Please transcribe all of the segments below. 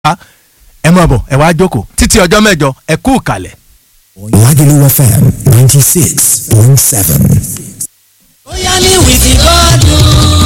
ẹ mọ̀ bọ̀ ẹ wá jókòó títí ọjọ́ mẹ́jọ ẹ kú ìkàlẹ̀. Lagelu FM 96.7. bóyá ní wìkì gọ́dún.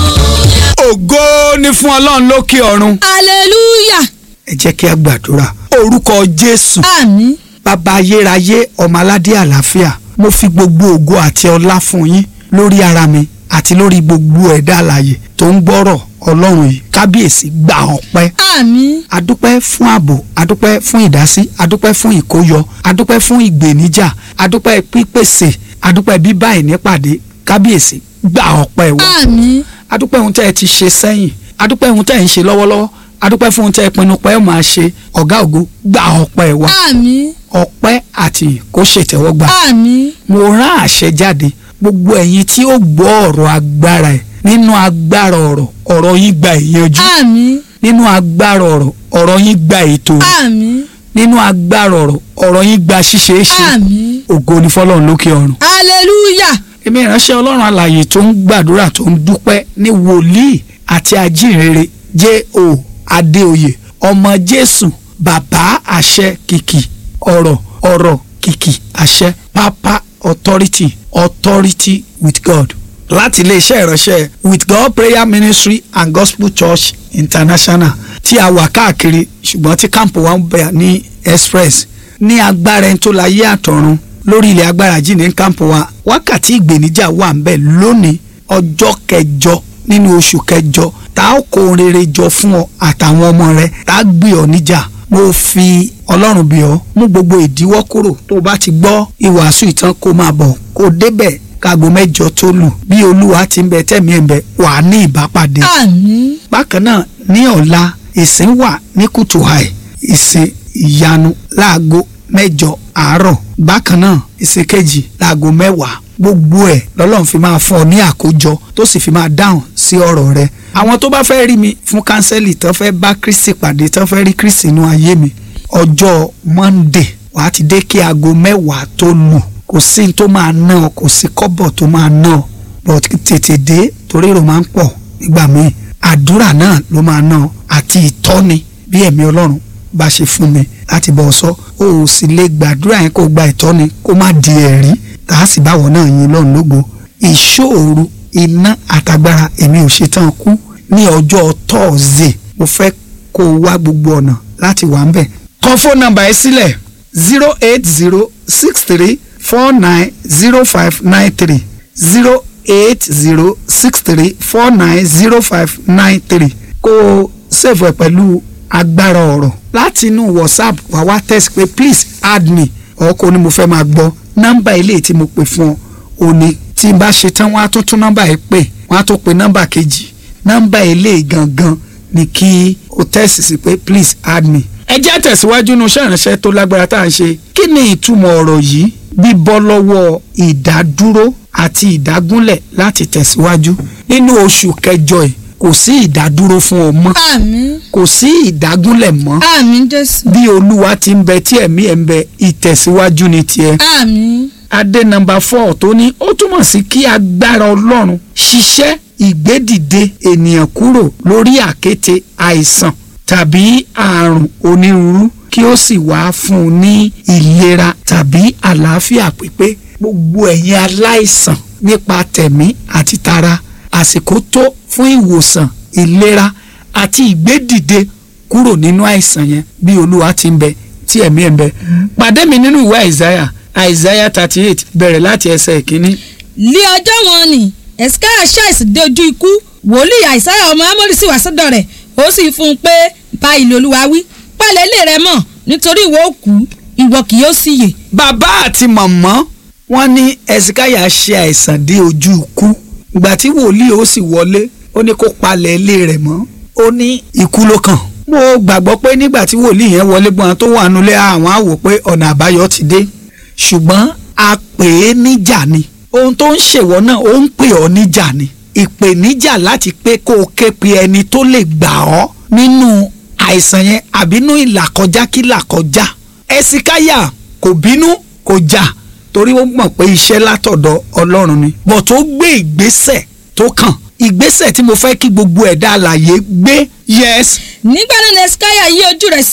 ògo ni fún ọlọ́run lókè ọ̀run hallelujah ẹ jẹ́ kí a gbàdúrà orúkọ jésù àmín bàbá ayérayé ọmọ aládé àlàáfíà mo fi gbogbo ògo àti ọlá fún yín lórí ara mi àti lórí gbogbo ẹ̀dá alààyè tó ń gbọ́rọ̀ ọlọ́run yìí kábíyèsí gba ọpẹ́ àmín adúpẹ́ fún ààbò adúpẹ́ fún ìdásí adúpẹ́ fún ìkóyọ adúpẹ́ fún ìgbèníjà adúpẹ́ pípèsè adúpẹ́ bíbá ìnípàdé kábíyèsí gba ọpẹ́ wa àmín adúpẹ́ ohun tẹ́ ẹ ti ṣe sẹ́yìn adúpẹ́ ohun tẹ́ ẹ ń ṣe lọ́wọ́lọ́wọ́ adúpẹ́ fún ohun tẹ́ ẹ pinnu pé ẹ máa ṣe ọ̀gá ògo gba ọpẹ́ wa àmín ọpẹ́ àti kó ṣètẹ́wọ́gbà àmín mo rán àṣẹ jáde gbogbo ẹ̀yin tí ó gbọ́ ọ̀rọ̀ agbára ẹ̀ nínú agbára ọ̀rọ̀ ọ̀rọ̀ yín gba ìyanjú àmín nínú agbára ọ̀rọ̀ ọ̀rọ̀ yín gba ètò àmín nínú agbára ọ̀rọ̀ ọ̀rọ̀ yín gba ṣíṣe é ṣe àmín ògo ni fọlọ́run lókè ọ̀run hallelujah èmi ìránṣẹ́ ọlọ́run alààyè tó ń gbàdúrà tó ń dúpẹ́ ní wòlíì àti ajínrere J.O. Adéoyè ọmọ Jésù bàbá àṣẹ kìkì ọ̀rọ̀ ọ̀rọ̀ kìkì àṣẹ pápá authority authority with God láti iléeṣẹ́ ìránṣẹ́ with God prayer ministry and gospel church international tí a wà káàkiri ṣùgbọ́n tí kámpù wa ń bẹ̀ ní express ní agbára ẹni tó láyé àtọ̀run lórí ilẹ̀ agbára jí ní kámpù wa wákàtí ìgbèníjà wà ń bẹ̀ lónìí ọjọ́ kẹjọ nínú oṣù kẹjọ tá a kó rere jọ fún ọ àtàwọn ọmọ rẹ tá a gbé ọ níjà mo fi ọlọ́run bí ọ mú gbogbo ìdíwọ́ kúrò tó o bá ti gbọ́ ìwàásù ìtàn kó máa bọ̀ kó o débẹ̀ káago mẹ́jọ tó lù bí olúwa ti ń bẹ tẹ̀mí ẹ̀ ń bẹ wà á ní ìbápàdé àmín bákan náà ní ọ̀la ìsìn wà ní kùtù àì ìsìn ìyanu láago mẹ́jọ àárọ̀ bákan náà ìsìn kejì láago mẹ́wàá gbogbo ẹ̀ lọ́lọ́run fi máa fún ọ ní àkójọ tó sì fi máa dáhùn sí ọ̀rọ̀ rẹ àwọn tó bá fẹ́ rí mi fún kánsẹ́lì tán fẹ́ bá kristi pàdé tán fẹ́ rí kristi inú ayé mi ọjọ́ monday wàá ti dé kí aago mẹ́wàá tó lù kò sí ní tó máa ná ọ kò sí kọ́bọ̀ tó máa ná ọ but tètè dé torí èrò máa ń pọ̀ nígbà míì àdúrà náà ló máa ná ọ àti ìtọ́ni bí ẹ̀mí ọlọ́run bá ṣe fún mi láti bọ̀ sọ o ò sì lè gbàdúrà yẹn kó gba ìtọ́ni kó má di ẹ̀rí tá a sì báwọ̀ náà yin lọ́run lógo ìṣòro iná àtagbára èmi ò ṣetán kú ní ọjọ́ tọ́ọ̀zẹ̀ mo fẹ́ kó o wá gbogbo ọ̀nà láti wà ń bẹ̀. kọ fóònù nọ́mbà ẹ sílẹ̀ zero eight zero six three four nine zero five nine three zero eight zero six three four nine zero five nine three kó o ṣèfù ẹ̀ pẹ̀lú agbára ọ̀rọ̀ láti inú whatsapp wà wá text pé please add me ọkọ ni mo fẹ́ máa gbọ́ nọ́mbà ilé tí mo pè fún ọ òní tí n bá ṣe tán wọ́n á tún tún nọ́mbà yìí pè wọ́n á tún pe nọ́mbà kejì nọ́mbà ilé gangan ni kí o text sí pé please add me. ẹ jẹ́ tẹ̀síwájú inú iṣẹ́ ìránṣẹ́ tó lágbára tá à ń ṣe kí ni ìtumọ̀ ọ̀rọ̀ yìí bíbọ́ lọ́wọ́ ìdádúró àti ìdágúnlẹ̀ láti tẹ̀síwájú nínú oṣù kẹjọ yìí kò sí ìdádúró fún ọ mọ́ àmín kò sí ìdágúnlẹ̀ mọ́ àmín jésù bí olúwa ti ń bẹ tí ẹ̀mí ẹ̀ ń bẹ ìtẹ̀síwájú ni tiẹ̀. àmín adé nọ́mbà four tó ní ó túmọ̀ sí kí agbára ọlọ́run ṣiṣẹ́ ìgbédìde ènìyàn kúrò lórí àkéte àìsàn tàbí àrùn onírúurú kí ó sì wá fún un ní ìlera tàbí àlàáfíà pípé gbogbo ẹ̀yin aláìsàn nípa tẹ̀mí àti tara àsìkò tó fún ìwòsàn ìlera àti ìgbédìde kúrò nínú àìsàn yẹn bí olúwa ti ń bẹ tí ẹ̀mí ẹ̀ ń bẹ. pàdé mi nínú ìwé àìsáyà àìsáyà thirty eight bẹ̀rẹ̀ láti ẹsẹ̀ ìkíní. lé ọjọ́ wọn ni ẹ̀sìkáyà ṣàìsàn dé ojú ikú wòlíì àìsáyà ọmọ amórì sì wá sọ́dọ̀ rẹ̀ ó sì fún un pé báyìí lolúwa wí pálẹ̀ ilé rẹ mọ́ nítorí ìwọ ó kú ìwọ kì yóò sì yè. bàbá àti màmá wọn ní ẹ̀sìkáyà ṣe àìsàn dé ojú ikú ìgbà tí wòlíì ó sì wọlé ó ní kó palẹ̀ ilé rẹ̀ mọ́ ó ní ikú ló kàn. mo gbàgbọ́ pé nígbà tí wòlíì yẹn wọlé gbọ́n tó wà nulẹ̀ àwọn á wò pé ọ̀nà àbáyọ ti dé ṣùgbọ́n a pè é níjà ni ohun tó ń ṣèwọ náà ó ń pè ọ́ níjà ni ìpèníjà láti pé kó o ké pe ẹni tó lè gbà ọ́ nínú àìsàn yẹn àbínú ìlàkọjá kí làkọjá ẹsìkáyà kò bínú kò jà torí ó mọ̀ pé iṣẹ́ látọ̀dọ̀ ọlọ́run ni bọ̀ tó gbé ìgbésẹ̀ tó kàn ìgbésẹ̀ tí mo fẹ́ kí gbogbo ẹ̀dá alààyè gbé yes nígbà náà ni ẹ̀sìkáyà yí ojú rẹ̀